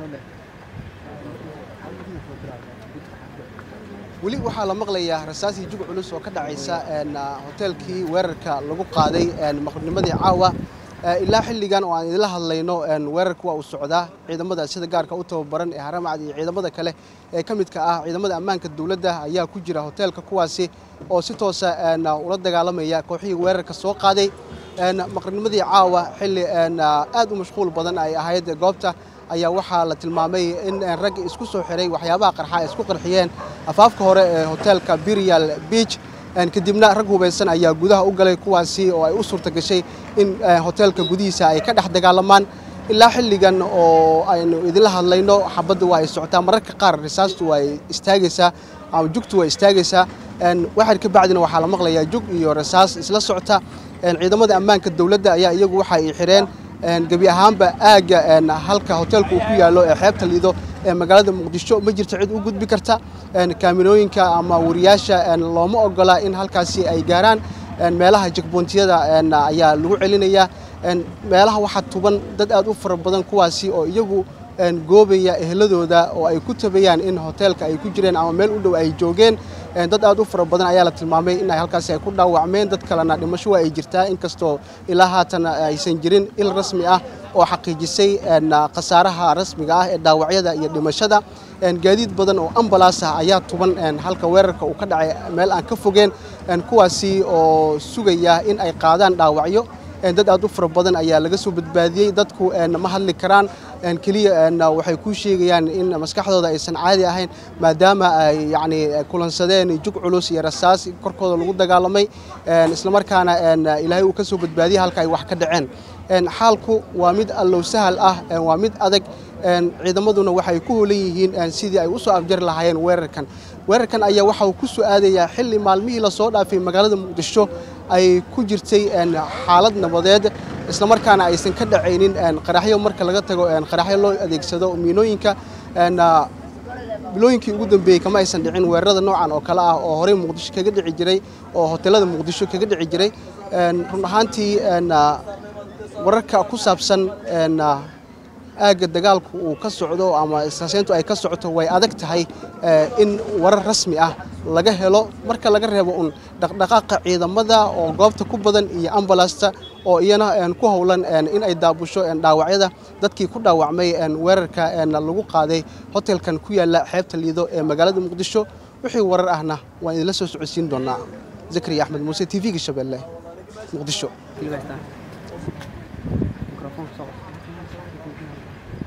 weli waxaa la maqlayaa rasaasii jug culus oo ka dhacaysa hoteelkii weerarka lagu qaaday maqribnimadii caawa ilaa xilligan oo aan idinla hadlayno weerarka waa uu socdaa ciidamada sida gaarka u tababaran ee haramacad iyo ciidamada kale ee ka midka ah ciidamada ammaanka dowladda ayaa ku jira hoteelka kuwaasi oo si toosa ula dagaalamaya kooxihii weerarka soo qaaday maqribnimadii caawa xilli aad u mashquul badan ay ahayd goobta ayaa waxaa la tilmaamay in ragga isku soo xiray waxyaabaha qarxa ay isku qarxiyeen afaafka hore ee hoteelka birial beach kadibna rag hubaysan ayaa gudaha u galay kuwaasi oo ay u suurta gashay in hoteelka gudihiisa ay ka dhex dagaalamaan ilaa xilligan oo aynu idinla hadlayno xabadda waa ay socotaa mararka qaar risaastu waa ay istaagaysaa ama jugtu waa istaagaysaa waxaad ka bacdina waxaa la maqlayaa jug iyo rasaas isla socota ciidamada ammaanka dowladda ayaa iyagu waxa ay xireen gebi ahaanba aagga halka hoteelka uu ku yaallo ee xeebta liido ee magaalada muqdisho ma jirto cid u gudbi karta kaamirooyinka ama wariyaasha looma ogola in halkaasi ay gaaraan meelaha jekboontiyada ayaa lagu celinayaa meelaha waxaa tuban dad aad u fara badan kuwaasi oo iyagu goobaya eheladooda oo ay ku tabayaan in hoteelka ay ku jireen ama meel u dhow ay joogeen dad aad u fara badan ayaa la tilmaamay in ay halkaasi ay ku dhaawacmeen dad kalena dhimasho waa ay jirtaa inkastoo ilaa haatan aysan jirin il rasmi ah oo xaqiijisay khasaaraha rasmiga ah ee dhaawacyada iyo dhimashada gaadiid badan oo ambalaas ah ayaa tuban halka weerarka uu ka dhacay meel aan ka fogeen kuwaasi oo sugaya in ay qaadaan dhaawacyo dad aad u fara badan ayaa laga soo badbaadiyey dadku ma hadli karaan keliya waxay kuu sheegayaan in maskaxdooda aysan caadi ahayn maadaama ay yacni kulansadeen jug culus iyo rasaas korkooda lagu dagaalamay islamarkaana ilaahay uu ka soo badbaadiyey halka ay wax ka dhaceen xaalku waa mid allow sahal ah waa mid adag ciidamaduna waxay ku holan yihiin sidii ay u soo afjari lahaayeen weerarkan weerarkan ayaa waxa uu ku soo aadayaa xilli maalmihii lasoo dhaafay magaalada muqdisho ay ku jirtay xaalad nabadeed islamarkaana aysan ka dhacaynin qaraxyo marka laga tago qaraxyo loo adeegsado miinooyinka bilooyinkii ugu dambeeyey kama aysan dhicin weerarada noocan oo kale ah oo horey muqdisho kaga dhici jiray oo hoteelada muqdisho kaga dhici jiray run ahaantii wararka ku saabsan aagga dagaalku uu ka socdo ama isaaseyntu ay ka socoto way adag tahay in warar rasmi ah laga helo marka laga reebo un dhaqdhaqaaqa ciidamada oo goobta ku badan iyo ambalasta oo iyana ku howlan in ay daabusho dhaawacyada dadkii ku dhaawacmay weerarka lagu qaaday hotelkan ku yaala xeebta liido ee magaalada muqdisho wixii warar ahna waan idinla soo socodsiin doonaa zakariya axmed muuse t v-ga shabeelle muqdisho